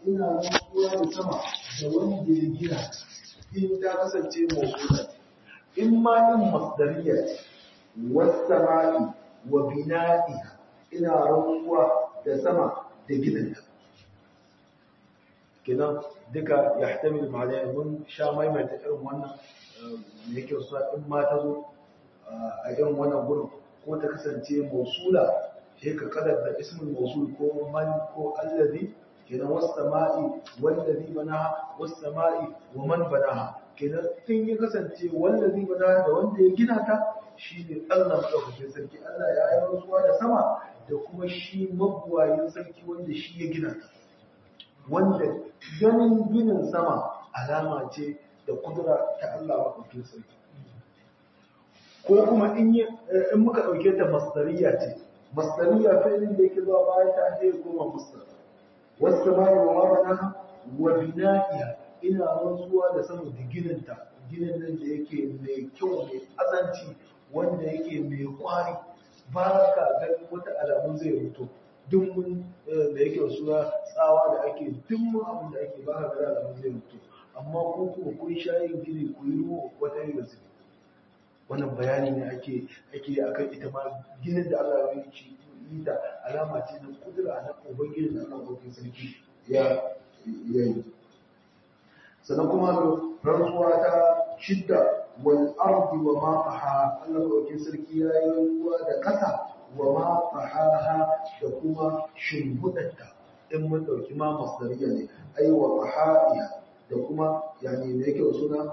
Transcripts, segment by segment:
ina rantsuwa da sama da wanda ya gina in ta kasance mawsula in ma in masdariya ce was-sama'i wa bina'iha ina rantsuwa da sama da gininta kenan duka yahtamil ma'ana mun sha maimaita irin wannan me yake so in ma ta zo a irin wannan gurin ko ta kasance mausula sai ka kadar da ismin mausul ko man ko allazi kenan was sama'i wallazi banaha was sama'i wa man banaha kenan in ya kasance wallazi banaha da wanda ya gina ta shine Allah madaukakin sarki Allah ya yi rantsuwa da sama da kuma shi mabuwayin sarki wanda shi ya gina ta wanda ganin ginin sama alama ce da kudura ta Allah madaukakin sarki ko kuma in in muka dauke ta masdariya ce masdariya fi'lin da yake zuwa bayan ta sai kuma masdar was-samai wa ma banaha wa bina'iha ina rantsuwa da sama da gininta ginin nan da yake mai kyau mai azanci wanda yake mai kwari ba ka ganin wata alamun zai mutu duk mun da yake suna tsawa da ake duk mun abin da ake ba ka ganin alamun zai mutu amma ko kuma kun sha yin gini ku yi ruwa wata yi da wannan bayani ne ake ake akan ita ma ginin da Allah ya yi yi da alama ce na kudura na ubangiji da Allah ko sarki ya yi sannan kuma rantsuwa ta shidda wal ardi wa ma taha Allah ko sarki ya yi rantsuwa da kasa wa ma tahaha da kuma shimbudatta in mun dauki ma masdariya ne ai wa tahaiha da kuma yani me yake suna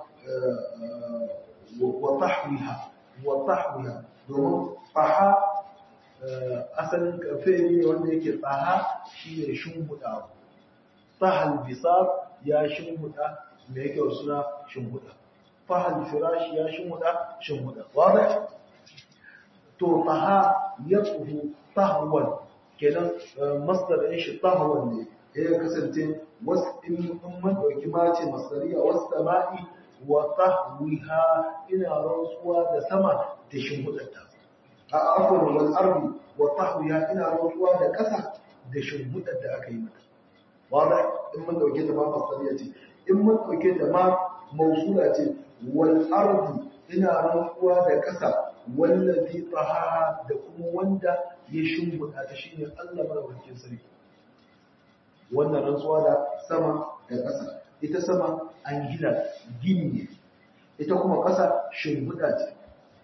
وطحوها وطحوها domin faha asalin kafe ne wanda yake tsaha shi ne shimbuɗa tsahal bisar ya shimbuɗa mai yake suna shimbuɗa fahal firashi ya shimbuɗa shimbuɗa wadda to tsaha ya tsuhu tahwan kenan masdar ɗin shi tahwan ne ya kasance wasu in mun ɗauki mace masdariya wasu sama'i wa tahwiha ina rantsuwa da sama da shimfidarta a afwan wal ardi wa tahwiha ina rantsuwa da ƙasa da shimfidar da aka yi mata wanda in mun dauke ta ma masaliya ce in mun dauke ta ma mausula ce wal ardi ina rantsuwa da ƙasa wallazi tahaha da kuma wanda ya shimfida ta shine Allah madaukakin sarki wannan rantsuwa da sama da ƙasa ita sama an gina gini ne ita kuma ƙasa shimfiɗa ce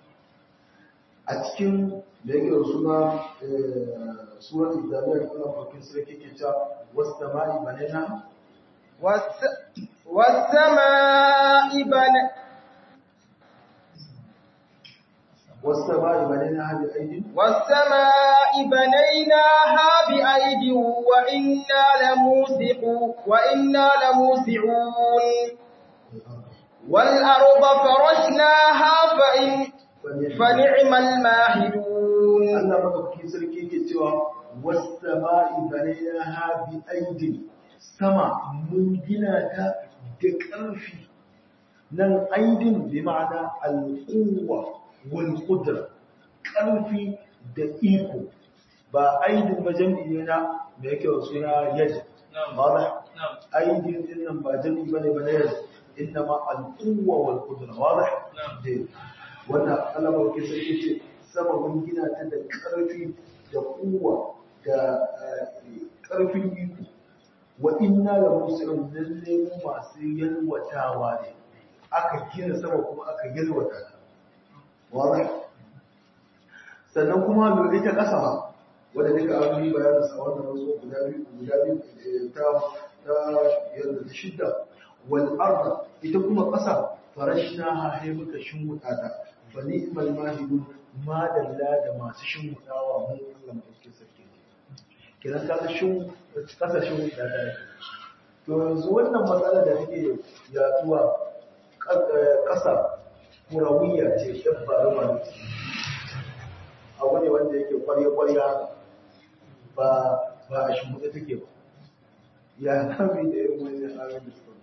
a cikin da yake da suna surat islamiyya Allah farkin sarki ke cewa wasu sama'i banana والسماء بنينا والسماء بنيناها بأيد والسماء بنيناها بأيد وإنا لموسعون وإنا لموسعون والأرض فرشناها فإن فنعم الماهدون Allah madaukakin sarki yake cewa was-sama'i banaynaha bi aidin sama mun gina ta da ƙarfi nan aidin bi ma'ana al-quwwa wal qudra ƙarfi da iko ba aidin ba jam'i ne na da yake wa suna yad واضح aidin din nan ba jam'i bane ba na yad innama al-quwwa wal qudra واضح na'am wannan Allah ba ke sai ce sama mun gina ta da ƙarfi da kuwa da ƙarfin iko wa inna la muslimun lalle mu masu yalwatawa ne aka gina sama kuma aka yalwata ta wadah sannan kuma lura ita ƙasa ba wanda duka an yi bayanin sa wannan wasu guda biyu guda biyu ta ta yadda ta shidda wal arda ita kuma ƙasa farashna ha sai muka shimmuta ta fa ni'mal mahidun ma dalla da masu shimmudawa mu Allah mu dauke sarki kiran ka ga shin ƙasa shimmuta ta to yanzu wannan matsala da take yaduwa ƙasa kurawiya ce dabba ruwa abu ne wanda yake kwarya-kwarya ba ba a shimfiɗa take ba ya kami da irin wani tsarin da suka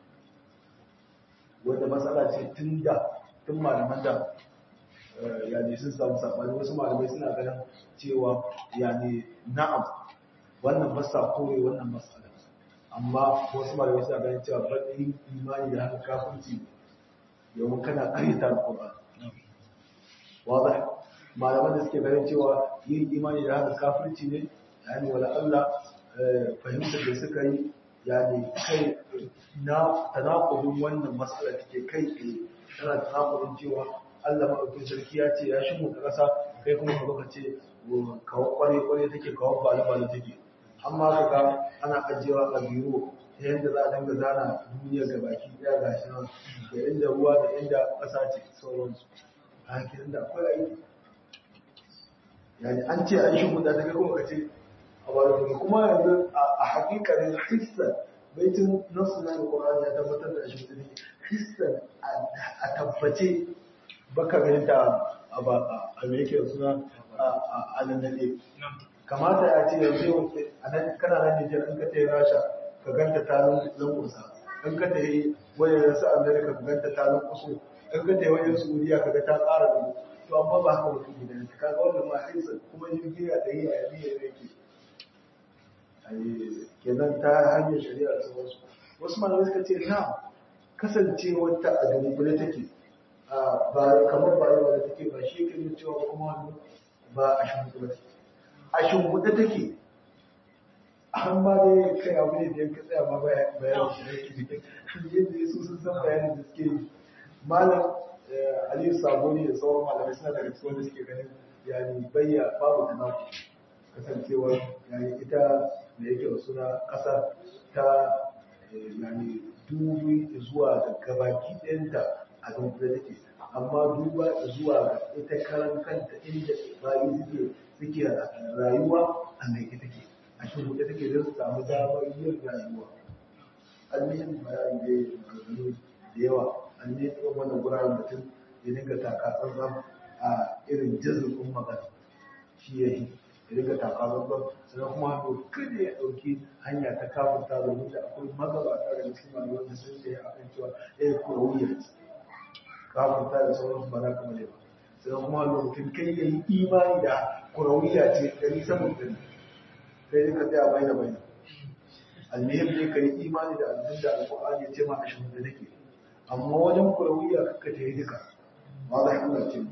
wanda matsala ce tun da tun malaman da yani sun samu saɓani wasu malamai suna ganin cewa yani na'am wannan masa kore wannan matsala amma wasu malamai suna ganin cewa baɗin imani da haka kafirci domin kana ƙaryata alƙur'ani wadah malaman da suke ganin cewa yin imani da haka kafirci ne yani wala Allah fahimtar da suka yi yani kai na tanakudin wannan matsala take kai tsaye tana tanakudin cewa Allah maɗaukin sarki ya ce ya shigo ta ƙasa kai kuma ka baka ce kawo kware kware take kawo bale bale take amma ka ga ana ajiyewa a biro ta yadda za a dinga zana duniya ga baki ɗaya ga shi nan da inda ruwa da inda ƙasa ce sauransu a hakirin da akwai aiki yani an ce an shigo da ta kai kuma ka ce a bari kuma yanzu a hakikanin hissan baitin nasu na alƙur'ani ya tabbatar da shi ne hissan a tabbace baka ganin ta a me yake suna a lallabe kamata ya ce yanzu a nan kana nan Nijar in ka tayi Rasha ka ganta ta lankusa in ka tayi wajen su Amerika ka ganta ta lankuso in ka tayi wajen Saudiya ka ga ta ƙara da to amma ba haka mutum gidan ka ga wannan ma haisa kuma jirgi ya tayi a yabi ya yake kenan ta hanyar shari'a da sauransu wasu malamai suka ce na kasancewar ta a dunkule take ba kamar ba yau da take ba shi ke cewa kuma ba a shimfiɗa take a shimfiɗa take an ba dai kai abu ne da yanka tsaya ma bayanin shi ne ke yadda yasu sun san bayanin da suke yi malam aliyu saboni da sauran malamai suna daga cikin wanda suke ganin yani bayya babu tanaku kasancewar yani ita da yake da suna ƙasa ta yani dubi zuwa ga gabaki ɗayanta a dunkule take amma duba zuwa ga ita karan kanta inda bayi suke suke rayuwa a mai ita take a shirya take don su samu damar yin rayuwa an yi bayani da maganganu da yawa an yi irin wannan guraren mutum ya dinga taka tsantsan a irin jazirkin magana shi ya yi ya dinga taka tsantsan sannan kuma hannu kada ya ɗauki hanya ta kafinta domin da akwai magabata da cikin malamai da sun ce a kan cewa ya yi kurawiyar kafinta da sauransu ba za ka male ba sannan kuma lokacin kai ya yi imani da kurawiya ce ɗari saman ɗari kai ka tsaya bai da bai almihim ne ka yi imani da abin da alƙur'ani ya ce ma a shirin da nake amma wajen kurawiya kakka ta yi duka ba za Allah ce mu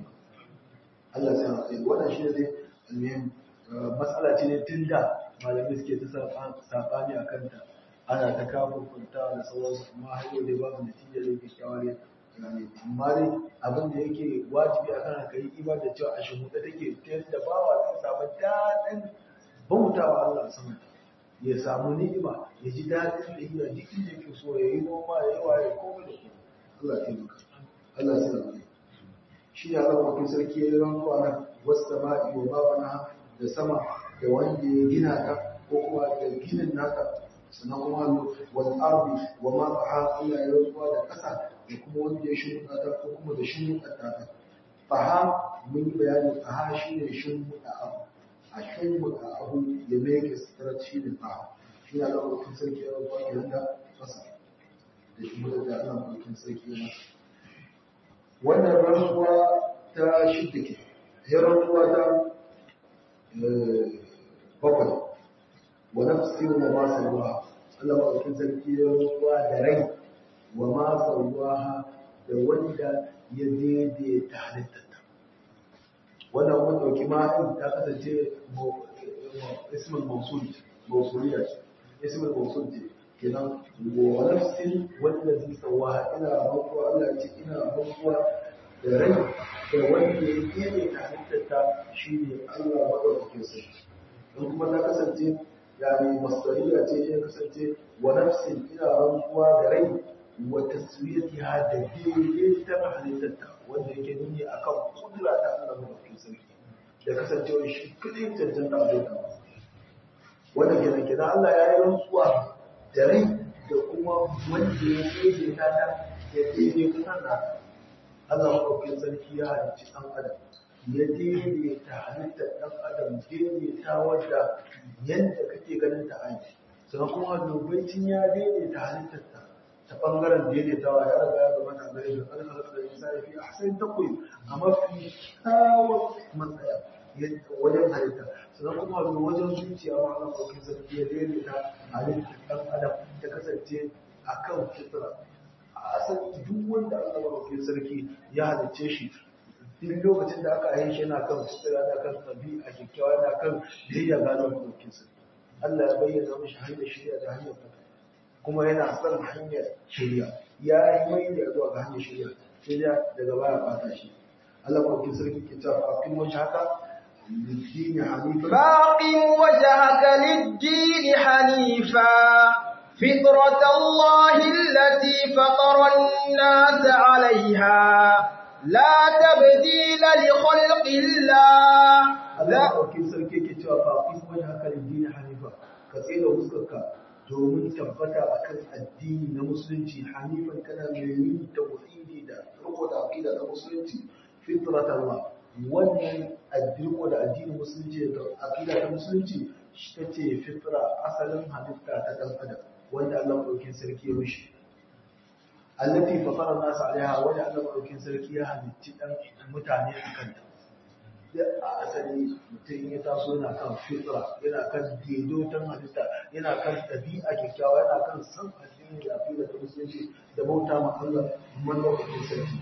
Allah sai na tsaye wannan shi ne dai almihim matsala ce ne tun da malamai suke ta saɓani a kanta ana ta kafin kwanta da sauransu amma har yau dai babu natija da yake kyawar amma dai abin da yake wajibi a kan ka yi iman da cewa a shimuɗa take ta yadda bawa zai samu daɗin bautawa Allah sama ya samu ni'ima ya ji daɗin da iya duk inda yake so ya yi noma ya yi waye komai da komai Allah ya taimaka Allah ya sa shi ne Allah mafi sarki ya yi rantsuwa nan wasu sama'i wa babana da sama da wanda ya gina ta ko kuma da ginin nata sannan kuma wal ardi wa ma taha Allah ya rantsuwa da ƙasa da kuma wanda ya shimfiɗa ta ko kuma da shimfiɗa ta faha mun yi bayani faha shi ne shimfiɗa abu a shimfiɗa abu ya meke sutura shi ne faha shi ne Allah mafi sarki ya rantsuwa ke nan da ƙasa da shimfiɗa da Allah mafi sarki ya masa wannan rantsuwa ta shidda ke ya rantsuwa ta bakwai wa nafsi wa ma sawaha Allah mafi sarki ya rantsuwa da rai wa ma sawaha da wanda ya daidaita halittarta wannan mun dauki ma'in ta kasance ismul mawsul mawsuliya ce ismul mawsul ce kenan wa nafsin wanda zai sawaha ina rantsuwa Allah ya ce ina rantsuwa da rai da wanda ya daidaita halittarta shine Allah madaukakin sarki don kuma ta kasance yani masdariya ce ya kasance wa nafsin ina rantsuwa da rai wa taswiyatiha da daidai ta halittarta wanda yake nuni akan kudura ta Allah madaukakin sarki da kasancewa shi kadai cancanta a dukkan wanda kenan kenan Allah ya yi rantsuwa da rai da kuma wanda ya daidai ta ta ya daidai ta na Allah madaukakin sarki ya halicci ɗan adam ya daidaita halittar ɗan adam daidaita wadda yadda kake ganin ta aiki sannan kuma dubaicin ya daidaita halittar ta ta ɓangaren daidaitawa ya riga ya zama ta gare da ƙarƙar da ya sa fi a sai takwai a mafi kyawun matsaya wajen halitta sannan kuma da wajen zuciya ma Allah ɗauki sarki ya daidaita halittar ɗan adam ta kasance a kan fitra a asali duk wanda Allah ɗauki sarki ya halicce shi duk lokacin da aka yi shi yana kan fitra yana kan ɗabi'a kyakkyawa yana kan biyayya ga Allah ɗauki sarki Allah ya bayyana mishi hanyar shirya da hanyar fata kuma yana son hanyar shirya ya yi mai da zuwa ga hanyar shirya sai daga baya bata shi Allah ɗauki sarki ke cewa fafin wajen haka للدين حنيفا فاقم وجهك للدين حنيفا فطرة الله التي فطر الناس عليها لا تبديل لخلق الله Allah ɗauki sarki ke cewa fafin wajen haka lildini hanifa ka tsere huskarka domin tabbata akan addini na musulunci hanifan kana mai yin tauhidi da riko da aqida na musulunci fitrat Allah wannan addini da addinin musulunci da aqida ta musulunci shi tace fitra asalin halitta ta dan adam wanda Allah ɗauki sarki ya mishi allati fatara nas alaiha wanda Allah ɗauki sarki ya halitti dan mutane akan ta a asali mutum ya taso yana kan fitra yana kan daidaiton halitta yana kan ɗabi'a kyakkyawa yana kan san addini da aƙida ta musulunci da bauta ma Allah man lokacin sarki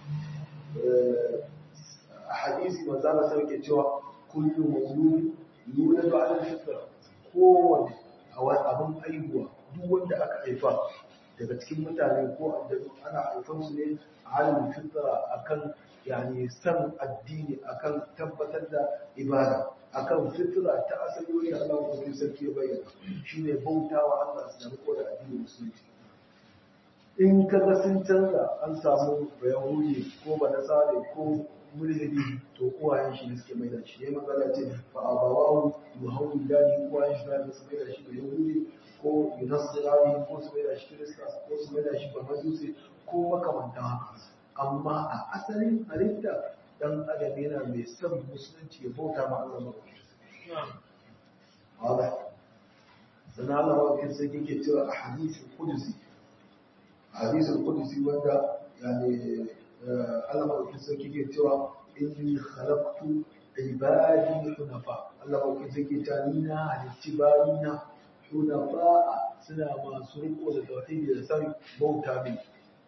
a hadisi manzo Allah sarki cewa kullu mawlud yuladu ala fitra kowanne abin aihuwa duk wanda aka haifa daga cikin mutane ko addini ana haifan su ne a halin fitra akan yani san addini akan tabbatar da ibada akan fitra ta asali wani Allah ko sarki ya bayyana shine bautawa Allah su da riko da addini musulunci in kaga sun canza an samu bayahudi ko banasare ko mulhidi to uwayen shi ne suke mai da shi ne magana ce fa abawahu yuhawwi dani uwayen shi da su mai da shi da yahudi ko yunasirani ko su mai da shi kirista ko su mai da shi bamajusi ko makamantan haka amma a asalin halitta dan adam yana mai son musulunci ya bauta ma Allah ba wala sana Allah wa sai yake cewa a hadisin kudusi hadisin kudusi wanda yani Allah ma sai yake cewa inni khalaqtu ibadi hunafa Allah ma sai yake cewa ni na halicci bayina hunafa suna masu riko da tauhidi da san bauta mai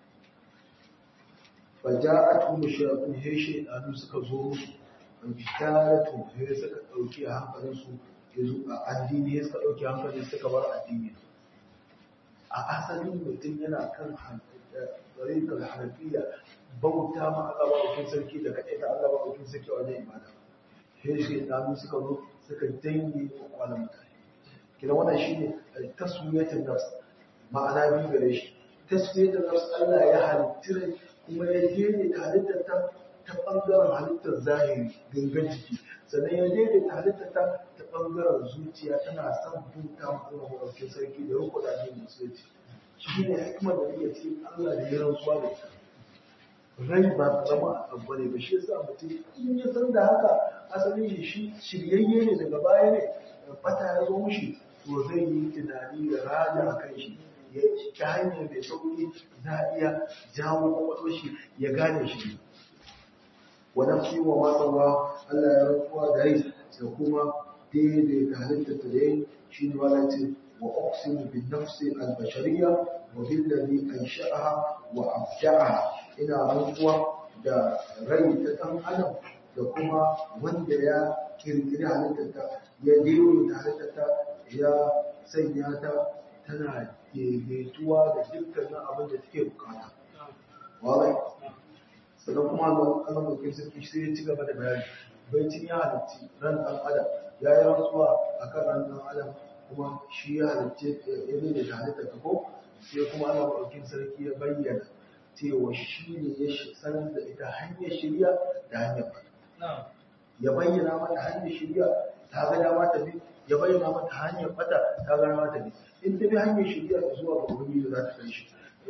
فجاءتهم الشياطين هي شيطان suka zo musu fitaratu sai suka dauki hankalin su yanzu a addini suka dauki hankalin suka bar addini a asalin mutum yana kan tsarikar hanafiya bauta ma Allah ba wakil sarki da kaɗai ta Allah ba wakil sarki wajen ibada sai shaitanu suka zo suka dange kwakwalon mutane kina wannan shine taswiyatul nafs ma'ana biyu gare shi taswiyatul nafs Allah ya halitta kuma ya daidaita halittar ta ta ɓangaren halittar zahiri gangan jiki sannan ya daidaita halittar ta ta ɓangaren zuciya tana son buta Allah maɗaukin sarki da riko da addinin musulunci shi ne hikimar da nake cikin Allah da ya rantsuwa da ita rai ba zama a abu ne ba shi yasa mutum in ya san da haka asalin shi shiryayye ne daga baya ne bata ya zo mushi to zai yi tunani da raja a kan shi ya ta hanyar mai sauƙi za a iya jawo kwakwalwar shi ya gane shi wadda fi wa matsawa Allah ya rantsuwa da rai da kuma daidaita halittar ta da shi ne wala ce wa oxygen bin nafsi albashariya wa billadi an sha'aha wa abda'aha ina rantsuwa da rai ta ɗan adam da kuma wanda ya kirkiri halittar ta ya daidaita halittar ta ya sanya ta tana daidaituwa da dukkanin abin da take bukata. Wawai, sannan kuma Allah mai sarki sai ya ci gaba da bayani. Baicin ya halitti ran ɗan adam ya yi rantsuwa a kan ran ɗan adam kuma shi ya halitti ya ne da halitta ta ko sai kuma Allah mai sarki ya bayyana cewa shi ne ya sanar da ita hanyar shirya da hanyar fata. Ya bayyana mata hanyar shirya ta ga dama ta bi ya bayyana mata hanyar fata ta ga dama ta bi. in ta bi hanyar shirya ta zuwa ga wani da za ta kai shi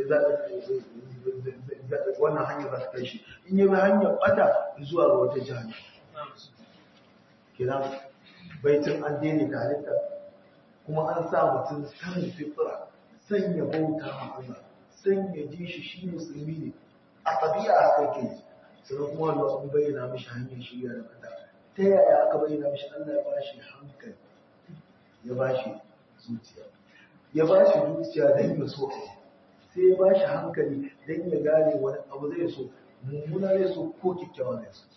wannan hanyar za ta kai shi in yi bi hanyar bata zuwa ga wata jihar kira baitin an daina da halitta kuma an sa mutum sanin fitra sanya bauta ma Allah sanya ji shi shi musulmi ne a tabi'a haka ke sannan kuma Allah sun bayyana mishi hanyar shirya da bata ta yaya aka bayyana mishi Allah ya bashi hankali ya bashi zuciya ya bashi zuciya don ya so sai ya bashi hankali don ya gane wani abu zai so mummuna zai so ko kyakkyawa zai so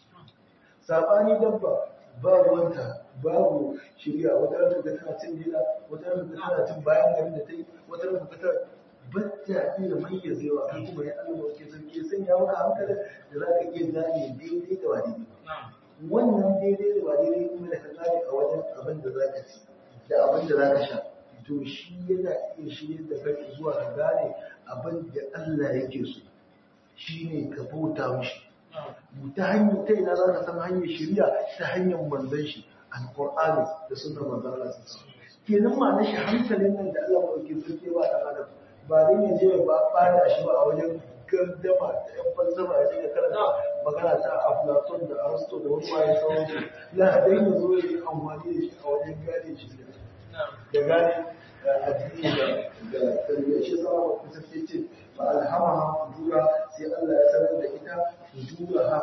sabani dabba ba ruwanta babu shirya wata rana ga tana cin gida wata rana ga tana cin bayan garin da ta yi wata rana ga tana bata iya mayyazewa kan kuma ya Allah ke sarki ya sanya maka hankalin da za ka iya gane daidai da ba daidai ba wannan daidai da ba daidai kuma da ka gane a wajen abin da za ka ci da abin da za ka sha to shi yana iya shirya da kai zuwa ka gane abin da Allah yake so shi ne ka bauta mishi ta hanyar ta ina za ka san hanyar shirya ta hanyar manzon shi alqur'ani da sunnar manzon Allah sallallahu alaihi wasallam kenan ma na shi hankalin nan da Allah mai sarki ba da adam ba dai ya je ba bada shi ba a wajen gardama da yan falsafa ya je karanta magana ta Aflatun da Aristo da wani waye sauransu la dai ya zo ya yi amfani da shi a wajen gane shi da gane addini da da tarbiyya shi sama wa kusa sai ce fa alhamaha fujura sai Allah ya sanar da ita fujuraha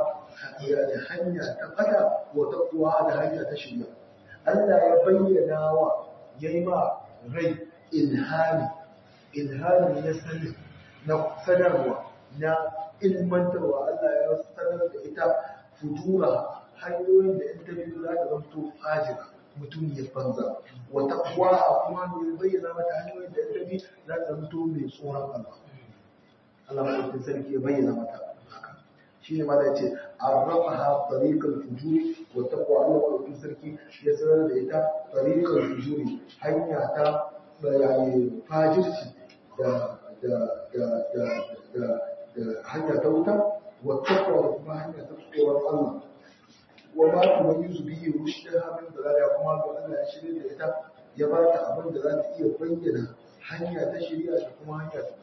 da hanya ta fada wa taqwa da hanya ta shirya Allah ya bayyana wa yayi ma rai ilhami ilhami na sani na sanarwa na ilmantarwa Allah ya sanar da ita fujura hanyoyin da in ta biyu za ta zamto fajira mutum ya banza wata kuwa a kuma ne bayyana mata hanyoyin da in ta biyu za ta zamto mai tsoron Allah Allah mai sarki ya bayyana mata haka shi ne ma da ce arrafaha tariqal fujuri wa taqwa Allah mai sarki ya sanar da ita tariqal fujuri hanya ta bayani fajirci da da da da da da hanya ta wuta wa taqwa da kuma hanya ta tsoron Allah wa ma tumayyizu bihi rushdaha min dalala kuma ga Allah ya shirye da ita ya ba ta abin da za ta iya bayyana hanya ta shari'a da kuma hanya ta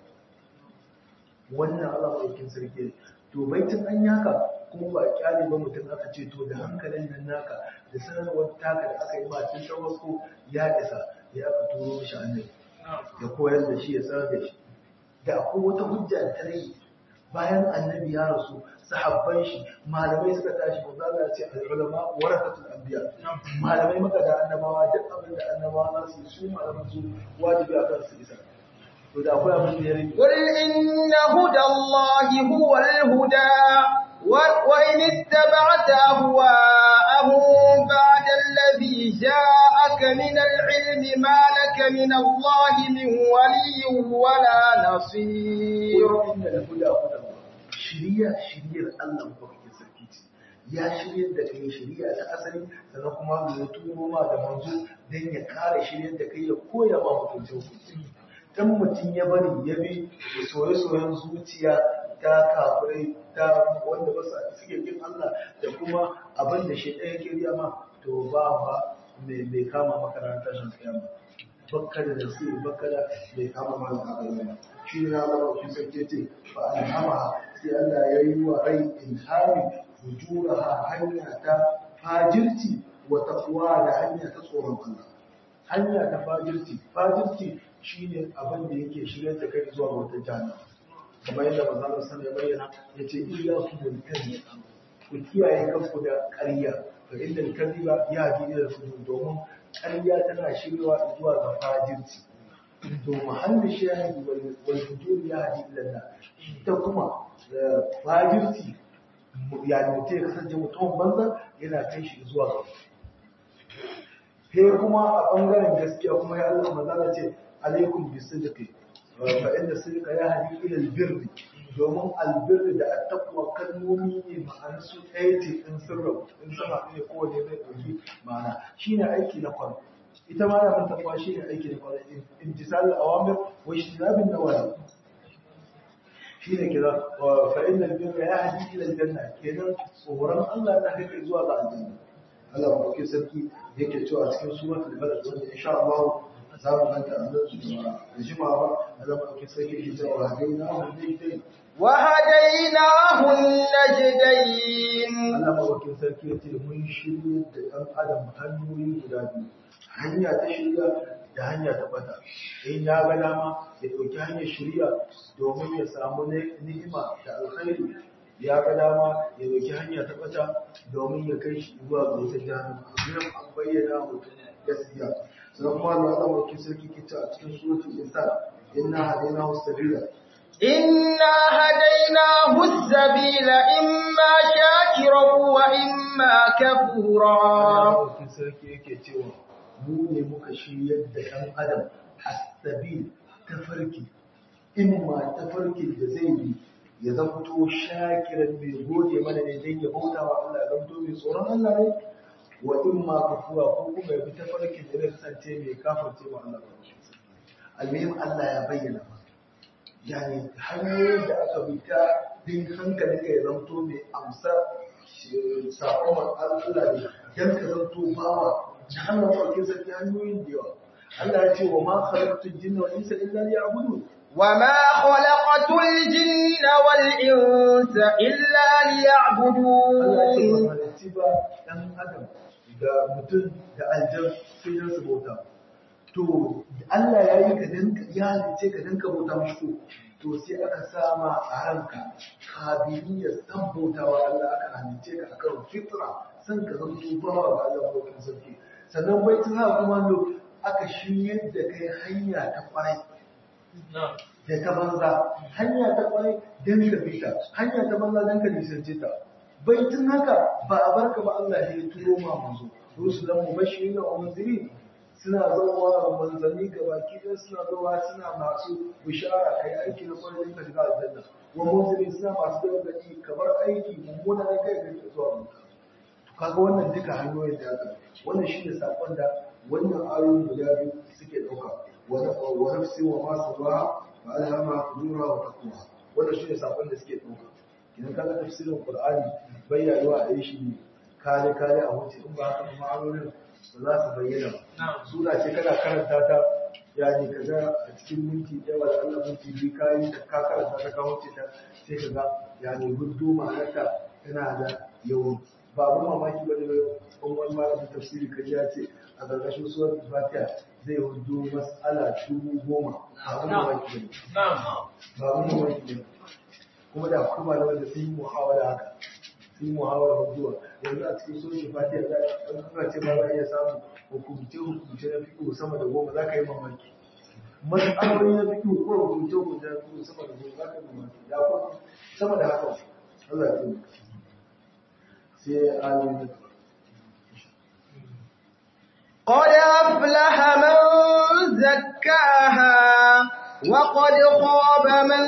wannan Allah mai sarki to baitin an yaka kuma ba kyale ba mutum aka ce to da hankalin nan naka da sanarwar taka da aka yi ma tun farko ya isa ya aka turo shi annabi ya koyar da shi ya sanar da shi da akwai wata hujja da ta rage bayan annabi ya rasu sahabban shi malamai suka tashi ko za ce al-ulama warasatul anbiya malamai maka da annabawa duk abin da annabawa za su su malaman su wajibi a kan su isa to da akwai abin da ya rage قل إن هدى الله هو الهدى وإن اتبعت أهواءهم بعد الذي جاءك من العلم ما لك من الله من ولي ولا نصير إن الهدى هدى الله shiriya shiriyar Allah mafarkin sarki ce ya shiryar da kai shiriya ta asali sannan kuma ya turo ma da manzo don ya kare shiryar da kai ya koya ma hukunci hukunci dan mutum ya bari ya bi soye-soyen zuciya ta kafirai ta wanda ba sa suke kin Allah da kuma abin da shi ɗaya ke riya ma to ba ba mai kama makaranta shan kiyama bakka da nasi bakka da mai kama ma da kiyama shi ne Allah ba shi sarki ce fa alhama sai Allah ya yi wa rai ilhami fujuraha hanya ta fajirci wa taqwa da hanya ta tsoron Allah hanya ta fajirci fajirci shine abin da yake shigar da kai zuwa wata jana kamar yadda manzon sallallahu ya bayyana yace iyyakum bil kadhib ku kiyaye kanku da ƙarya fa inda kadhiba ya ji da fujur domin ƙarya tana shiryawa zuwa ga fajirci to mahallin shahidi wal fujur ya ji ila ta kuma fajirci yani mutum ya kasance mutum banza yana kai shi zuwa ga sai kuma a ɓangaren gaskiya kuma ya Allah maza ce alaikum bi sidqi fa inda sidqa ya hadi ila albirri domin albirri da attaqwa kalmomi ne ma'anar su ɗaya ce in sirra in sama ne ko ne zai ɗauki ma'ana shine aiki na kwaro ita ma da taqwa shine aiki na kwaro imtisal awamir wa ijtinabin nawahi shine kira fa inna albirra ya hadi ila aljanna kenan tsoron Allah da kai zuwa ga aljanna Allah ba ke sarki yake cewa cikin suratul balad wanda insha Allah za mu ganta a nan da jima ba Allah ba ke sarki yake cewa hadaina hu daidai وهديناه النجدين Allah ba ke sarki yace mun shirye da ɗan adam hanyoyi guda biyu hanya ta shirya da hanya ta bata in ya ga dama ya ɗauki hanyar shirya domin ya samu ni'ima da alkhairi ya ga dama ya dauki hanya ta bata domin ya kai shi zuwa ga wata jahannama nan an bayyana mutum gaskiya sannan kuma Allah Allah mai sarki kita a cikin suratul insan inna hadainahu sabila إنا هديناه السبيل إما شاكرا وإما كفورا Allah mai sarki yake cewa mu ne muka shiryar da ɗan adam as-sabil tafarki imma tafarkin da zai bi ya zamto shakiran mai gode mana ne don ya bauta wa Allah ya zamto mai tsoron Allah ne wa imma kafura ko kuma ya bi tafarkin da zai kasance mai kafirce wa Allah ba almuhim Allah ya bayyana ba yani hanyoyin da aka bi ta din hankalin ka ya zamto mai amsa sakon Allah ne don ka zamto bawa jahannam farkin sarki hanyoyin da yawa Allah ya ce wa ma khalaqtul jinna wal insa illa liya'budun وما خلقت الجن والإنس إلا Allah ya ce ليعبدون ba halicci ba ɗan adam da mutum da aljan sai dan su bauta. To, Allah ya yi ka dan ya halicce ka dan ka bauta mashi ko, to sai aka sama a ranka kabiliyar san bautawa Allah aka halicce ka akan fitra san ka zama bawa ga Allah bautan sarki. Sannan bai tuna kuma lo aka shiryar da kai hanya ta kwarai. da ta banza hanya ta kwarai don ka bi ta hanya ta banza don ka nisance ta bai tun haka ba a barka ba Allah ya turo ma manzo rusulan mubashirin wa munzirin suna zama manzanni ga baki ɗaya suna zama suna masu bishara kai aiki na kwarai don ka shiga aljanna wa munzirin suna masu gargaɗi kamar aiki mummuna na kai ga zuwa mutu kaga wannan duka hanyoyin da aka wannan shi ne sakon da wannan ayoyin guda biyu suke ɗauka wa nafsi wa ma sabaha wa alhama fujura wa taqwa wannan shi ne sakon da suke ɗauka idan kaga tafsirin qur'ani bai yayuwa a yi shi ne kare kare a wuce in ba haka ba ma'anonin ba za su bayyana ba sura ce kana karanta ta yani kaga a cikin minti ɗaya da Allah minti biyu ka yi ta ka karanta ta ka wuce ta sai ka ga yani gudu ma'anarta tana da yawan ba abin mamaki ba ne wani wani malamin tafsiri kaji ya ce a ƙarƙashin suwar fatiha zai hudu mas'ala dubu goma ba abin mamaki ba ne ba abin mamaki ne kuma da kuma da wanda sun yi muhawara haka sun yi muhawara huduwa yanzu a cikin suwar fatiha za a kuma ce ba za a iya samun hukumce hukumce na fiƙo sama da goma za ka yi mamaki mas'aloli na fiƙo ko hukumce hukumce na fiƙo sama da goma za ka yi mamaki da kuma sama da haka Allah ya taimaka sai ayoyi قد أفلح من زكاها وقد خاب من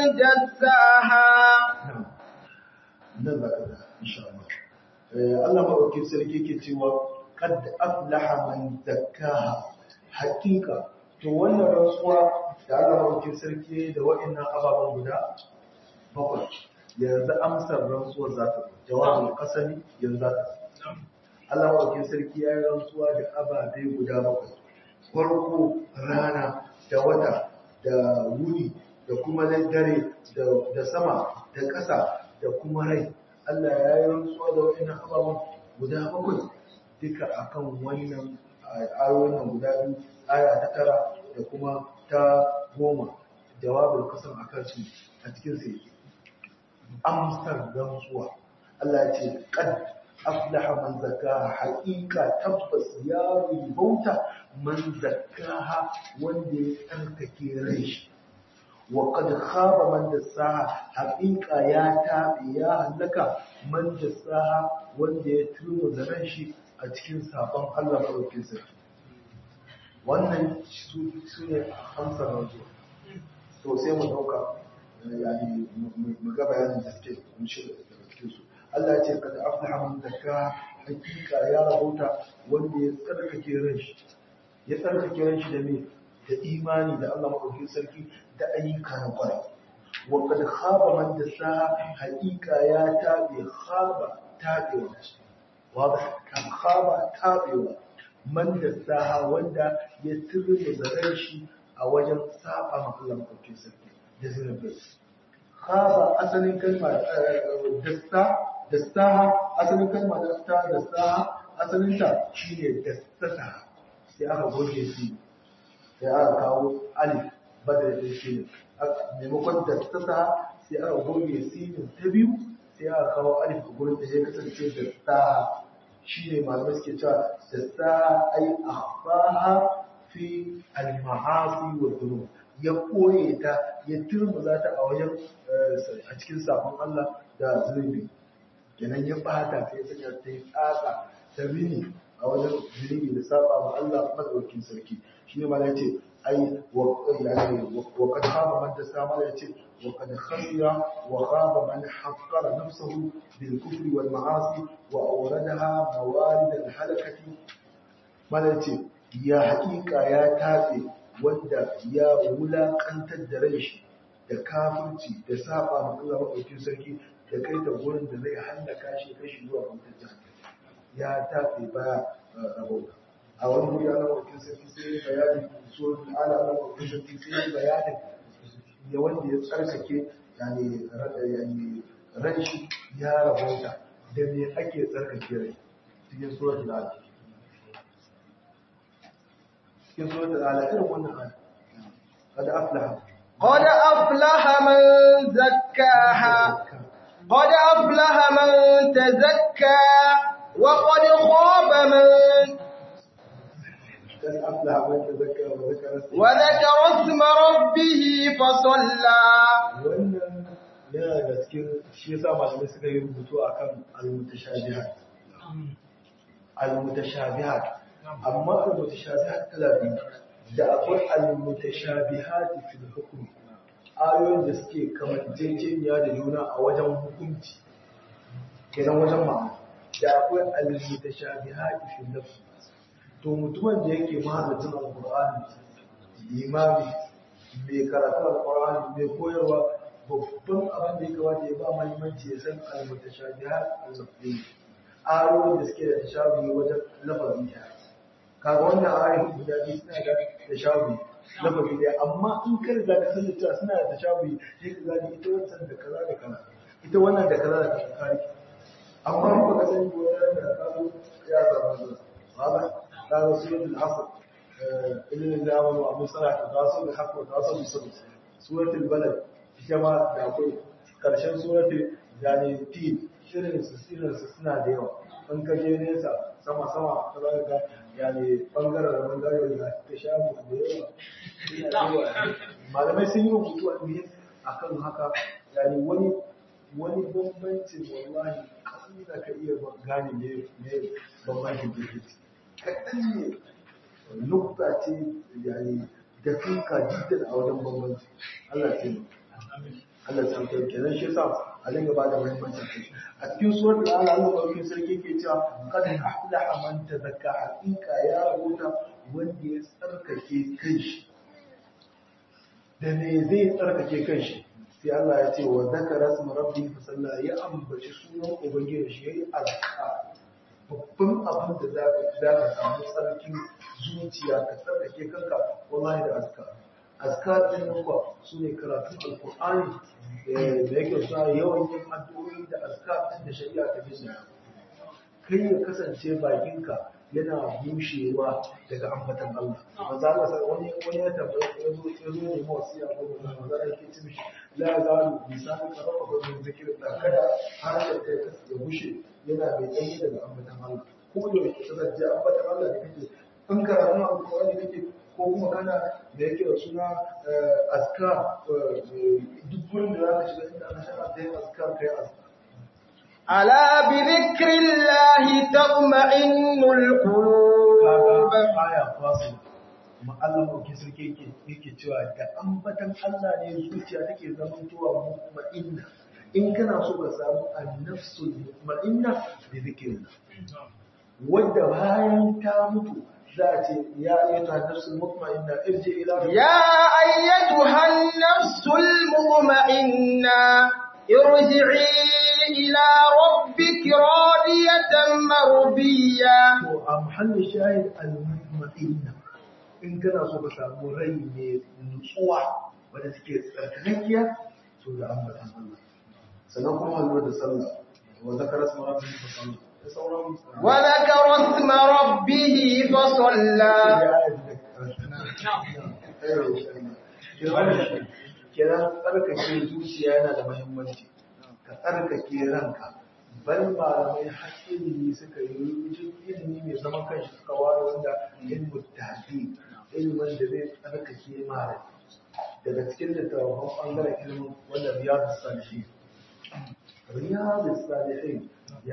دساها nan za ka da insha Allah Allah maɗaukin sarki ke cewa kad aflaha man zakkaha hakika to wannan rantsuwa da Allah maɗaukin sarki da wa'annan ababen guda bakwai yanzu amsar rantsuwar za ta jawabin kasani yanzu za ta Allah maɗaukin sarki ya yi rantsuwa da ababe guda bakwai farko rana da wata da wuni da kuma dare da sama da ƙasa da kuma rai Allah ya yi rantsuwa da wa'annan ababen guda bakwai duka akan wannan ayoyin nan guda biyu aya ta tara da kuma ta goma jawabin kasan akan su a cikin sai amsar rantsuwa Allah ya ce qad aflaha man zakkaha haqiqa tabbas ya ribauta man zakkaha wanda ya tsarkake rai shi wa qad khaba man dassaha haqiqa ya tabi ya halaka man dassaha wanda ya turmo da ran shi a cikin sabon Allah madaukakin sarki wannan su ne amsar rantsuwa to sai mu dauka yani mu ga bayanin da suke kunshe daga cikin su Allah ya ce kada aflaha man zakka hakika ya rabauta wanda ya tsarkake ran shi ya tsarkake ran shi da me da imani da Allah madaukakin sarki da ayyuka na kwarai wa kad khaba man dassaha hakika ya tabe khaba tabewa wadah kan khaba tabewa man dassaha wanda ya turbe zaran shi a wajen saba ma Allah madaukakin sarki da zunubai khaba asalin kalma dasta dastaha asalin kalma dasta dastaha asalin ta shine dastata sai aka goge shi sai aka kawo alif badal da shi ne maimakon dastata sai aka goge sinin ta biyu sai aka kawo alif a gurin da ya kasance da ta shi ne malamai suke cewa da ta ai akhfaha fi al-ma'asi wa dhunub ya koye ta ya turmuza ta a wajen a cikin sabon Allah da zunubi kenan ya bata ta ya sanya ta yi tsaka ta rini a wajen zunubi da saba ma Allah madaukakin sarki shi ne ma ya ce ai wa kad khaba man tasama ya ce wa kad khasira wa khaba man haqqara nafsahu bil kufri wal ma'asi wa awradaha mawarid al halakati mala ya ce ya haƙiƙa ya tatse wanda ya wulaƙantar da rai shi da kafirci da saba ma Allah madaukakin sarki da kai ta gurin da zai hallaka shi kashi zuwa kwantar jahannam ya tafi baya rabauta a wani wuri ana wakil sarki sai ya bayani suratul ala ana wakil sarki sai ya bayani ya wanda ya tsarkake yani yani ran shi ya rabauta da me ake tsarkake rai cikin suratul ala cikin suratul ala irin wannan aya kada aflaha قد أفلح من زكاها قد أفلح من تزكى وقد خاب من قد أفلح من تزكى وذكر اسمه وذكر اسم ربه فصلى wannan yana da cikin shi yasa malamai suka yi rubutu akan al-mutashabihat al-mutashabihat amma al-mutashabihat kala biyu da akwai al-mutashabihat fil hukm ayoyin da suke kamanceceniya da juna a wajen hukunci kenan wajen ma'ana da akwai al-mutashabihat fil nafs to mutumin da yake mahaddacin al-qur'ani limami mai karatu al-qur'ani mai koyarwa babban abin da ya kamata ya ba mahimmanci ya san al-mutashabihat al-lafzi ayoyin da suke da tashabihi wajen lafazin ta kaga wannan ayoyin guda biyu suna da tashabihi lafazi ɗaya amma in ka riga ka san cewa suna da tashabihi sai ka gani ita wancan da kaza da kaza ita wannan da kaza da kaza kare amma in baka sani ko ya da ka zo ya zama zuwa ba ka ga suratul asr ilmin zamanu wa musala ta zo da hakko ta zo da suratul balad ita ma da akwai karshen suratul yani tin shirin su shirin su suna da yawa in ka je nesa sama sama ta za ga yani bangaren da bangaren da ta shafu da yawa suna da yawa malamai sun yi rubutu a ne akan haka yani wani wani bambancin wallahi kasan da ka iya gane ne ne bambancin da yake kaɗan ne nukta ce yani da kanka jiddan a wajen bambanci Allah ya yi Allah ya sauke kenan shi yasa a dinga ba da muhimmanci kai a cikin surar da Allah Allah barkin sarki ke cewa kad aflaha man tazakka haqiqa ya rubuta wanda ya tsarkake kanshi da me zai tsarkake kanshi sai Allah ya ce wa zakara isma rabbi fa salla ya ambaci sunan ubangiji shi yayi azka babban abin da za ka za ka samu tsarkin zuciya ka tsarkake kanka wallahi da azka azkar din nan kuwa su ne karatun alkur'ani da yake sa yawan yin addu'o'i da azkar din da shari'a ta bisa kai ya kasance bakinka yana bushewa daga ambatan Allah manzo Allah sai wani wani ya tabbata ya zo ya zo ne mawasiya ko manzo Allah yake ce mishi la zalu lisanu ka rafa ko min zikrillah kada harshen kai ya bushe yana mai tsayi daga ambatan Allah ko da yake kasance ambatan Allah da kake in karatun alkur'ani kake ko kuma kana da yake da suna aska duk gurin da za ka shiga inda ana shara ta yin aska ka yi aska. ألا بذكر الله تطمئن القلوب Kaga aya fasu kuma Allah mauki sarki yake yake cewa da ambatan Allah ne zuciya take zamantowa mutma'inna in kana so ka samu annafsul mutma'inna bi zikrillah wanda bayan ta mutu ذات يا أيتها النفس المطمئنة ارجع إلى ربك يا أيتها النفس المطمئنة ارجعي إلى ربك راضية مرضية محل الشاهد المطمئنة إن كان صوب سامو ري من نصوح ولا تكي تركنكيا سورة أمة الله سنقوم هلو صلى وذكر اسم ربه فصلى وذكر اسم ربه فصلى kenan tsarkake zuciya yana da muhimmanci ka tsarkake ranka bal malamai har ilimi suka yi ilimi mai zaman kanshi suka ware wanda ilmu tafi ilimin da zai tsarkake mara daga cikin littattafan ɓangaren ilimin wanda riyadu salihin riyadu salihin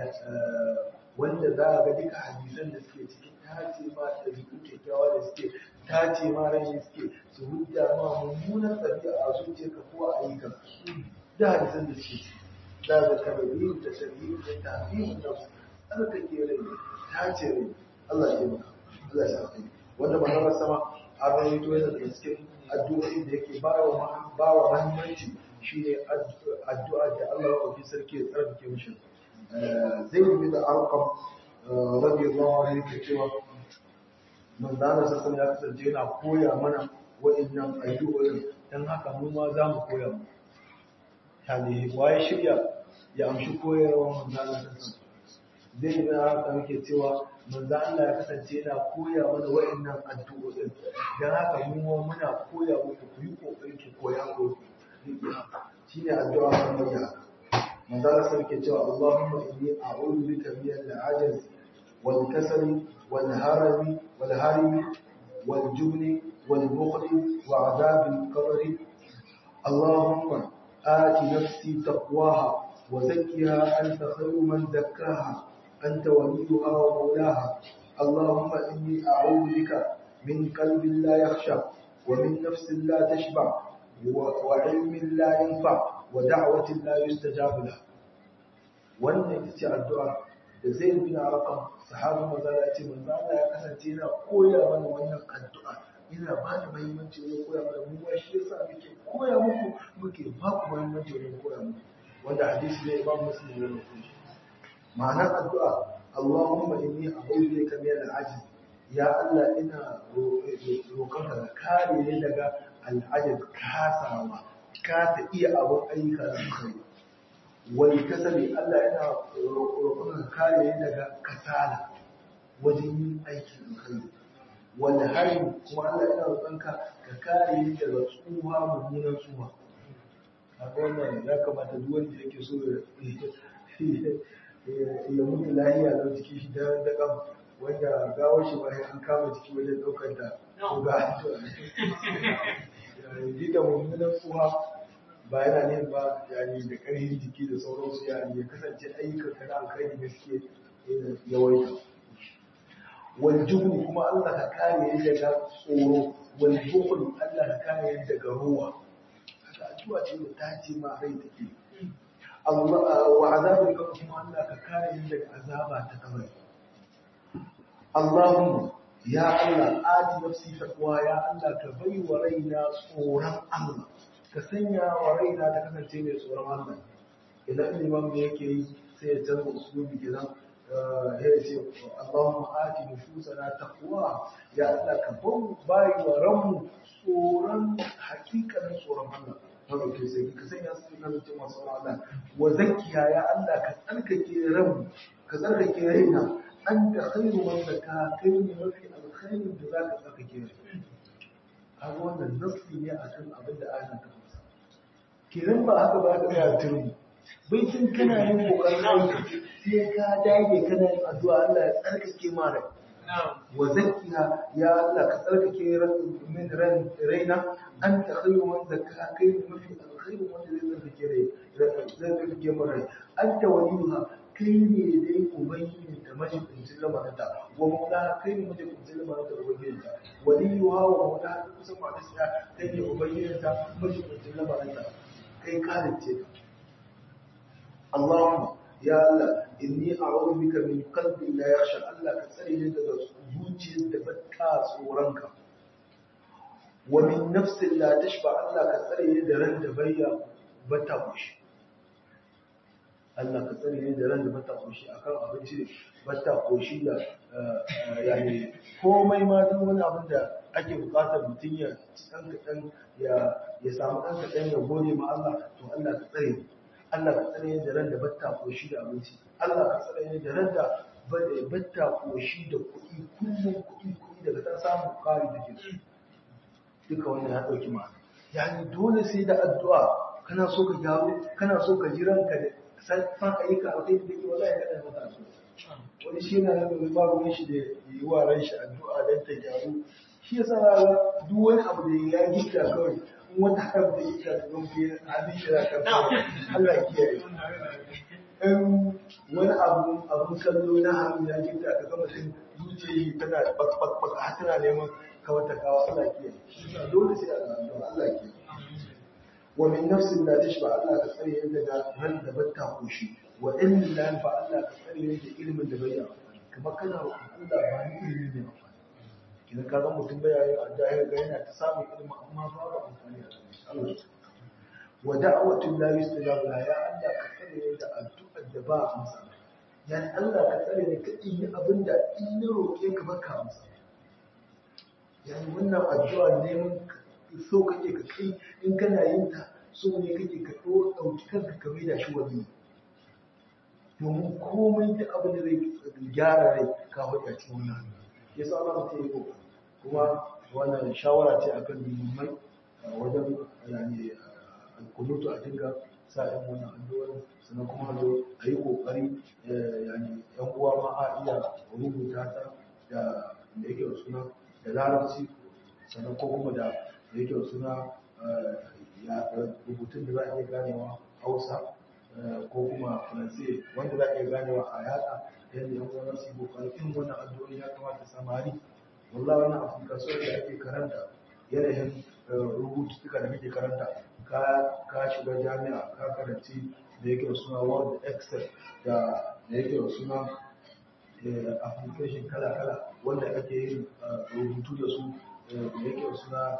wanda za a ga duka hadisan da suke cikin tace ma ɗabi'u kyakkyawa da suke tace ma rai suke su hujja ma mummunan ɗabi'a a zuciyarka ko a ayyukan da hadisan da suke ciki za ga tabi'u da tabi'u da tabi'u da tsarkake rai tace rai Allah ya maka Allah ya sa wanda manzon sama a rawaito yana daga cikin addu'o'in da yake bawa bawa muhimmanci shine addu'a da Allah ya yi sarki ya tsarkake mishi zai yi da arqam radiyallahu anhu yake cewa manzon sa ya kasance yana koya mana wa'annan addu'o'in dan haka mu ma za mu koya mu yani waye shirya ya amshi koyarwar manzon sa zai yi da haka muke cewa manzo Allah ya kasance yana koya mana wa'annan addu'o'in dan haka mu ma muna koya muku ku yi kokari ki koya ko shine addu'a kan manya manzo Allah sai ke cewa Allahumma inni a'udhu bika min al-'ajaz wal kasal wal harami wal harimi wal jubni wal bukhli wa 'adab al-qabr Allahumma آت نفسي تقواها وزكها أنت خير من زكاها أنت وليها ومولاها اللهم إني أعوذ بك من قلب لا يخشى ومن نفس لا تشبع وعلم لا ينفع ودعوة لا يستجاب لها wannan ita ce addu'a da zai bin arakan sahabin maza ya ce manzo Allah ya kasance yana koya mana wannan addu'a ina ba da muhimmanci wajen koya mana mu ba shi yasa muke koya muku muke ba ku muhimmanci wajen koya muku wanda hadisi ne ba muslim ne rubuta ma'anar addu'a Allahumma inni a'udhu bika min al-'ajz ya Allah ina roƙonka ka kare ni daga al-'ajz kasawa ka ta iya abun ayyuka da kai wani kasali Allah ina roƙonka ka kare ni daga kasala wajen yin aiki da kai wani hari kuma Allah ina roƙonka ka kare ni daga tsuha mummunan tsuha a wannan ya kamata duk wanda yake so ya mutu lahiya don jiki shi da daƙam wanda gawar shi bayan an kama jiki wajen ɗaukar da ko ga yi da mummunan tsuha ba yana ne ba yani da ƙarfin jiki da sauransu yani ya kasance ayyukan ka na alkhairi da suke yawaita wal jubni kuma Allah ka kare ni daga tsoro wal bukhl Allah ka kare ni daga ruwa haka addu'a ce da ta ce ma rai take Allah wa azabul qabr kuma Allah ka kare ni daga azaba ta kabari Allahumma ya Allah ati nafsi taqwa ya Allah ka bai wa raina tsoron Allah ka sanya wa raina ta kasance mai tsoron Allah idan liman me yake yi sai ya canza usulubi kenan ya ce Allahumma ati nufusana taqwa ya Allah ka ban bai wa ranmu tsoron hakikanin tsoron Allah haka ke sai ka sanya su na mutum masu Allah wa zakkiya ya Allah ka tsarkake ranmu ka tsarkake raina an da khairu man zaka kai ne mafi alkhairin da zaka tsarkake rai kaga wannan nafsi ne akan abin da ayan ta fasa kenan ba haka ba ka tsaya turmi bai tun kana yin kokarin aiki sai ka dage kana yin addu'a Allah ya tsarkake ma rai wa zakkiha ya Allah ka tsarkake min ran raina anta khairu man zakka kai ne mafi alkhairu wanda zai tsarkake rai zai tsarkake mu rai anta waliyuha kai ne dai ubangiji da majibincin lamarinta wa maula kai ne majibincin lamarinta da ubangijinta waliyuha wa maula kusan ma da kai ne ubangijinta majibincin lamarinta kai kalice ka Allahumma ya Allah inni a'udhu bika min qalbin la yakhsha Allah ka tsare ni daga zuciyar da bata tsoronka wa min nafsin la tashba Allah ka tsare ni da ran da bayya bata kushi Allah ka tsare ni da ran da bata kushi akan abinci bata koshi da yani komai ma duk wani abin da ake bukatar mutum ya ci dan kadan ya ya samu dan kadan ya gode ma Allah to Allah ka tsare ni Allah ka tsare da ran da batta koshi da abinci Allah ka tsare da ran da batta koshi da kuɗi kullum kuɗi kuɗi daga ta samu ƙari da ke duka wannan ya ɗauki ma yani dole sai da addu'a kana so ka gyaru kana so ka ji ranka da san fa ayyuka alkhairi da ke wallahi kada mata su wani shi yana nan ba ruwan shi da yi wa ran shi addu'a dan ta gyaru shi yasa ga duk wani abu da ya gita kawai in wata harab da yake da don fiye abin shi da kan Allah ya kiyaye in wani abu abun kallo na hannu ya gita ka ga mutum zuciya tana bak bak bak har tana neman kawata kawa Allah ya kiyaye shi yasa dole sai a addu'a Allah ya kiyaye wa min nafsin la tashba Allah ka tsare yadda da ran da batta koshi wa ilmin la yanfa Allah ka tsare yadda ilimin da bai yi amfani kamar kana roƙon Allah ba ni ilimi ne amfani idan ka ga mutum bai yi addu'a ya ga yana ta samun ilimi amma babu amfani a cikin Allah wa da'watu la yustajabu la ya Allah ka tsare yadda addu'ar da ba a amsa ya Allah ka tsare ni ka yi abin da in na roƙe ka baka amsa yani wannan addu'a neman so kake ka kai in kana yin ta so ne kake ka ɗauki kanka ka mai da shi wani domin komai da abin da zai gyara rai ka faɗi a cikin wannan ya sa Allah ta yi kuma wannan shawara ce akan limai wajen yani alkunutu a dinga sa ɗan wannan addu'ar sannan kuma zo a yi ƙoƙari yani yan uwa ma a iya rubuta ta da da yake suna da larabci sannan ko kuma da da yake suna rubutun da za a iya ganewa hausa ko kuma faransi wanda za a iya ganewa a yada yadda yan uwan su yi kokarin irin wannan addu'o'i ya kamata samari wallahi wannan afirka so da ake karanta yanayin rubututtuka da kake karanta ka shiga jami'a ka karanci da yake suna word excel da da yake suna application kala-kala wanda ake yin rubutu da su da yake suna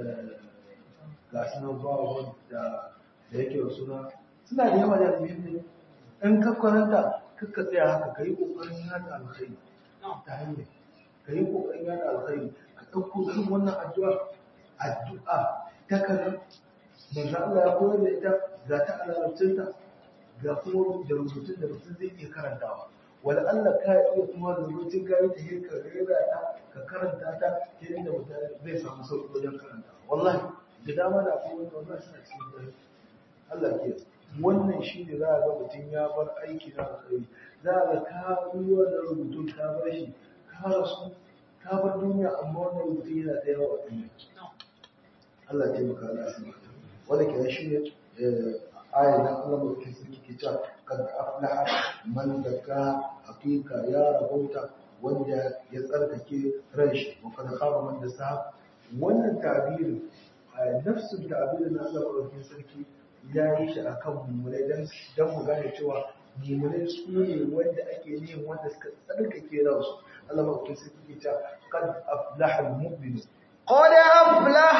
ga sunan bawa da da yake suna suna da yawa da muhimmi in ka karanta kakka tsaya haka ka yi ƙoƙarin yada alkhairi ta hanyar ka yi ƙoƙarin yada alkhairi ka ɗauko irin wannan addu'a addu'a ta kaza manzo Allah ya koyar da ita ga ta alarabcinta ga kuma da rubutun da mutum zai iya karantawa wala Allah ka iya kuma da rubutun ka yi ta yi ka rera ta ka karanta ta ta yadda mutum zai samu sauƙi wajen karanta wallahi da dama da akwai wanda wannan suna cikin dare Allah ke wannan shi ne za a ga mutum ya bar aiki na alkhairi za a ga ka yi wannan rubutun ka bar shi ka rasu ka bar duniya amma wannan rubutun yana da yawa a duniya Allah ya taimaka Allah ya wanda ke shi ne ayar da Allah mai sarki ke cewa kad aflaha man zakka hakika ya rahota wanda ya tsarkake ran shi wa kad khaba man dasa wannan tabirin nafsun tabirin na Allah mai sarki ya yi shi akan mummunai dan dan mu gane cewa mummunai su ne wanda ake yin wanda suka tsarkake ransu Allah mai sarki ke cewa kad aflaha al-mu'minun قد أفلح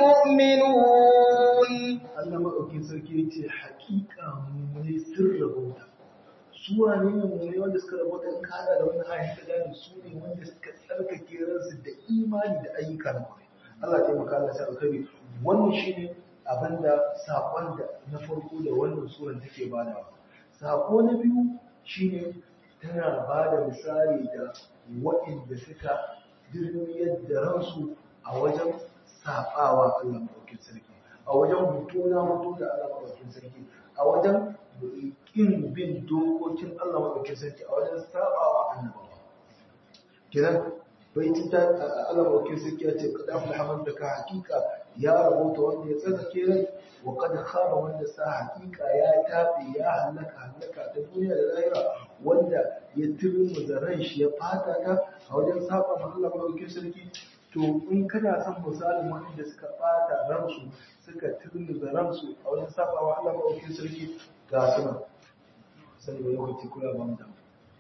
المؤمنون Allah maɗaukin sarki ya ce haƙiƙa mummune sun rabauta. Su wane ne mummune wanda suka rabauta in kada da wani ayin ka gane su ne wanda suka tsarkake ransu da imani da ayyuka na kwarai. Allah ta maka Allah sai alkhairi wannan shine abin da saƙon da na farko da wannan suran take badawa. Saƙo na biyu shine tana ba da misali da waɗanda suka dirmiyar da ransu a wajen saɓawa Allah maɗaukin sarki. a wajen hutu na hutu da Allah maɗaukin sarki a wajen ƙin bin dokokin Allah maɗaukin sarki a wajen sabawa annabawa kiran bai ta Allah maɗaukin sarki ya ce kada afla haman da ka hakika ya rabota wanda ya tsarkake rai wa kad khaba wanda sa hakika ya tabe ya halaka halaka ta duniya da lahira wanda ya turmu da ran shi ya fata ta a wajen saba ma Allah maɗaukin sarki to in kana son misalin wanda suka bata ransu suka turmi da ransu a wajen sabawa Allah maɗaukin sarki ga suna sani ba lokaci kula ba mutum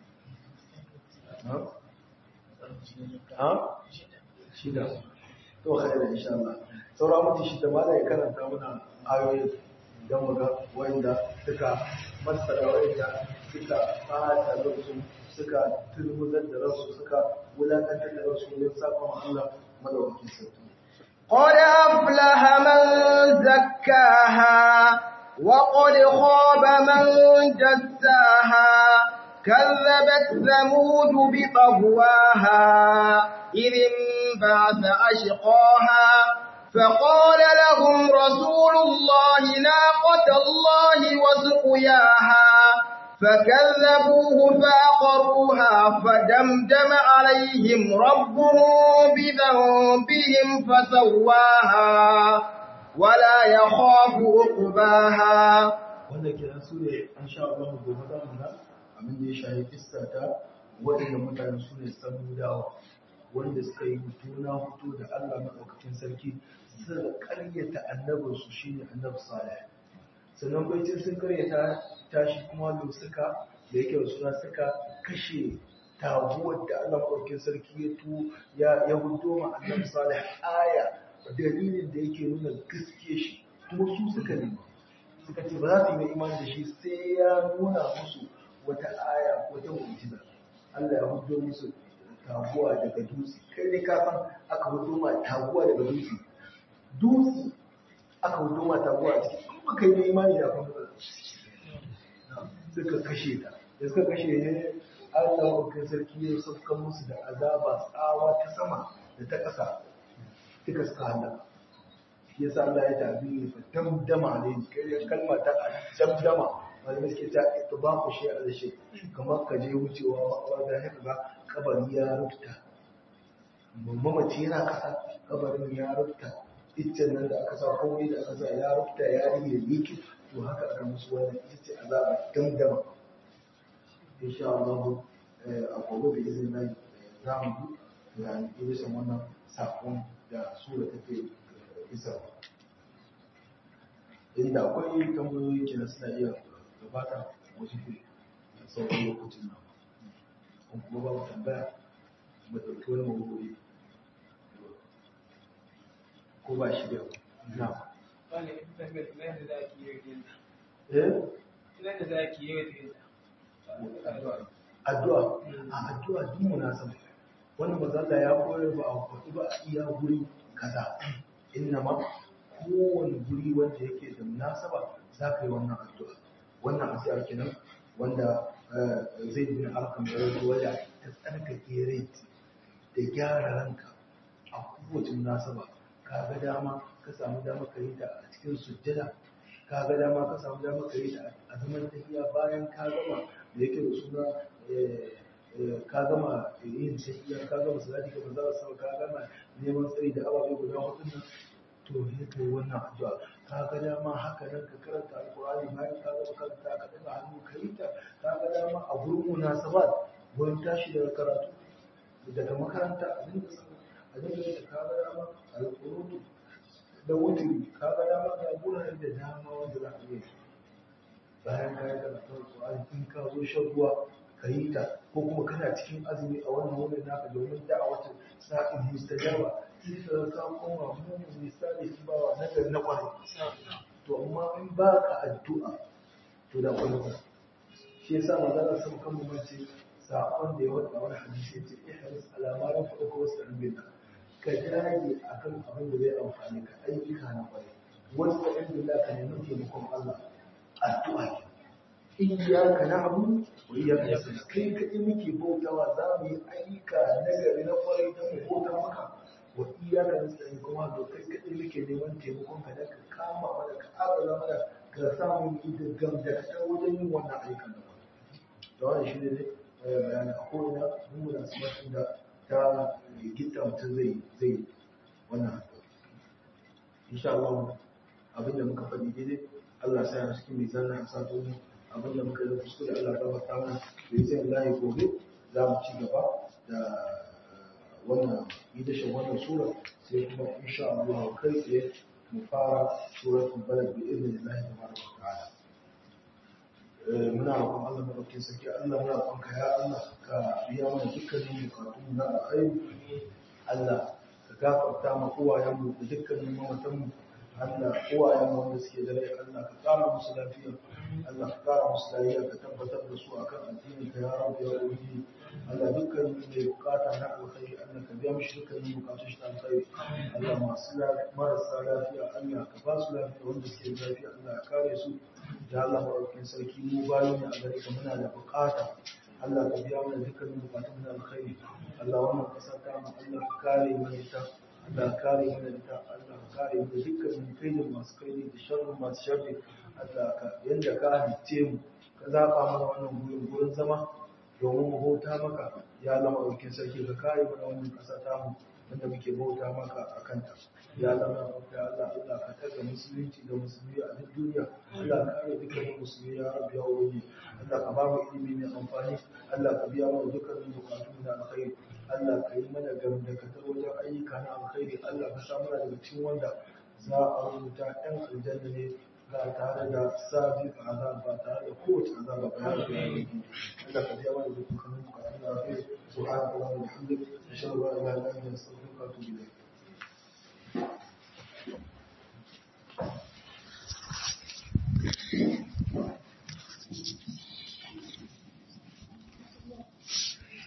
ha shida to khaira insha Allah saura mutum shi da mala ya karanta mana ayoyi don mu ga wanda suka masara wanda suka bata ransu suka turmuzar da ransu suka wulakantar da ransu wajen saba ma Allah madaukakin sarki قد أفلح من زكاها وقد خاب من دساها كذبت ثمود بطغواها إذ انبعث أشقاها فقال لهم رسول الله ناقة الله وسقياها فكذبوه فعقروها فدمدم عليهم ربهم بذنبهم فسواها ولا يخاف عقباها wanda ke su ne an sha Allah gobe za mu na abin da ya shahi kissa ta waɗanda mutane su ne samudawa wanda suka yi hutuna hutu da Allah maɗaukakin sarki suka karyata annabinsu shine annabi salih sannan baicin sun karyata tashi kuma da suka da yake suna suka kashe taguwar da Allah maɗaukakin sarki ya tu ya ya hudo ma annabi salih aya dalilin da yake nuna gaske shi kuma su suka nema suka ce ba za su yi imani da shi sai ya nuna musu wata aya ko ta mu'jiza Allah ya hudo musu taguwa daga dutse kai ne ka san aka hudo ma taguwa daga dutse dutse aka hudo ma taguwa a ciki kuma kai ne imani da kuma suka kashe ta da suka kashe ne Allah ya kai sarki ya sauka musu da azaba tsawa ta sama da ta ƙasa suka suka halaka shi yasa Allah ya tabi fa damdama ne kai kalma ta damdama wanda suke ta ittibaku shi a shi kamar ka je wucewa wanda ya ga kabari ya rufta mamaci yana kasa kabarin ya rufta iccen nan da aka sa komai da aka sa ya rufta ya rige liki to haka aka musu wannan ita ce azaba damdama insha Allah a gobe da izinin Allah za mu ga irin wannan sakon da sura take isa inda akwai tambayoyi ke suna iya gabata wasu ke sauran lokacin nan kun kuma ba mu tambaya mu ɗauki wani mawuri ko ba shi da na addu'a a addu'a duk munasaba wani mazalla ya koyar ba a kwaɗi ba a iya guri kaza inna ma kowane guri wanda yake da munasaba za ka yi wannan addu'a wannan addu'a kenan wanda zai bin alkan da rabu wanda ta tsarkake rai da gyara ranka a kowace munasaba ka ga dama ka samu dama ka yi ta a cikin sujjada ka ga dama ka samu dama ka yi ta a zaman tafiya bayan ka gama da yake da suna ka gama yin tafiya ka gama salati ka manzara sama ka gama neman tsari da ababe guda hudu nan to ne ka yi wannan addu'a ka ga dama haka nan ka karanta alkur'ani bayan ka gama karanta ka daga hannu ka yi ta ka ga dama a gurin munasabat wurin tashi daga karatu daga makaranta a dinga sama a dinga yin ka ga dama alkurutu da wuturi ka ga dama ga guraren da dama wanda za a iya bayan ka yi karatu alkur'ani in ka zo shan ruwa ka yi ta ko kuma kana cikin azumi a wannan wurin naka domin da'awatin sa'in mustajaba sai ka ka koma mu misali ki ba wa nagar na kwarai to amma in ba ka addu'a to da kwalba shi yasa manzara sun kan mu mace sakon da ya wada wani hadisi yace ihris ala ma yanfa'uka wasta'in ka dage akan abin da zai amfani ka ayyuka na kwarai wasta'in billah ka nemi taimakon Allah addu'a ke iyaka na'budu wa iyaka nasta'in kai kadai muke bautawa za mu yi ayyuka nagari na kwarai don mu bauta maka wa iyaka nasta'in kuma da kai kadai muke neman taimakon ka da ka kama mana ka agaza mana ka samu yi da gamdakatar wajen yin wannan ayyukan da da wannan shi ne bayani a ko'ina mun muna samatin da ta gita mutum zai zai wannan insha Allah abinda muka faɗi daidai Allah sa ya cikin mai zanna a sato abin da muka yi kuskure Allah ya gafarta mana da zai layi gobe za mu ci gaba da wannan idashin wannan sura sai kuma insha Allah kai tsaye mu fara suratul balad bi idnillahi tabaraka wa ta'ala muna roƙon Allah madaukakin sarki Allah muna roƙon ka ya Allah ka biya mana dukkanin bukatun na alkhairi Allah ka gafarta ma uwayenmu da dukkanin mamatanmu Allah uwayen wanda suke da rai Allah ka kara musu lafiya Allah ka kara musu lafiya ka tabbatar da su akan addinin ka ya rabu ya ubangi Allah dukkan mai bukata na alkhairi Allah ka biya mishi dukkanin bukatun shi na alkhairi Allah masu marasa lafiya Allah ka ba su lafiya wanda suke da lafiya Allah ya kare su da Allah maɗaukakin sarki mu bayi ne a gare ka muna da bukata Allah ka biya mana dukkanin bukatun na alkhairi Allah wannan ƙasa ta mu Allah ka kare mana ita Allah kare mana da Allah kare mu da dukkanin kaidin masu kaidi da sharrin masu sharri Allah ka yanda ka halitte mu ka zaɓa mana wannan gurin gurin zama domin mu bauta maka ya zama ɗaukin sarki ka kare mana wannan ƙasa tamu wanda muke bauta maka a kanta ya zama ya Allah Allah ka taga musulunci da musulmi a duk duniya Allah ka kare dukkan musulmi ya rabbi ya wani Allah ka ba mu ilimi mai amfani Allah ka biya mana dukkan bukatu na alkhairi Allah ka yi mana gamdakatar wajen ayyuka na alkhairi Allah ka sa mana daga cikin wanda za a rubuta ɗan aljanna ne ba tare da sabi ba azab ba tare da kowace azaba ba ya rabbi ya rabbi Allah ka biya mana dukkan bukatu na alkhairi subhanallahi wa bihamdihi ashhadu an la ilaha illa anta astaghfiruka wa atubu ilayk